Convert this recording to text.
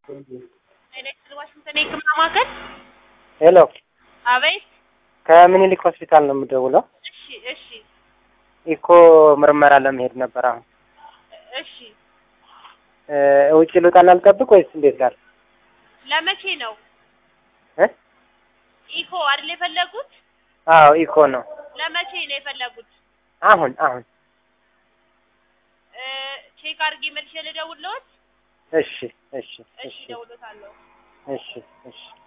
ኤሌክትሪክ ዋሽንግተን የህክምና ማዕከል። ሄሎ፣ አቤት። ከምኒልክ ሆስፒታል ነው የምደውለው። እሺ፣ እሺ፣ ኢኮ ምርመራ ለመሄድ ነበር። አሁን እሺ። እ ውጭ ልውጣና ልጠብቅ ወይስ እንዴት ጋር ለመቼ ነው እ ኢኮ አይደል የፈለጉት? አዎ ኢኮ ነው። ለመቼ ነው የፈለጉት? አሁን አሁን። እ ቼክ አድርጌ መልሼ ልደውልልዎት? እሺ እሺ እሺ፣ እሺ እደውልልዎታለሁ። እሺ እሺ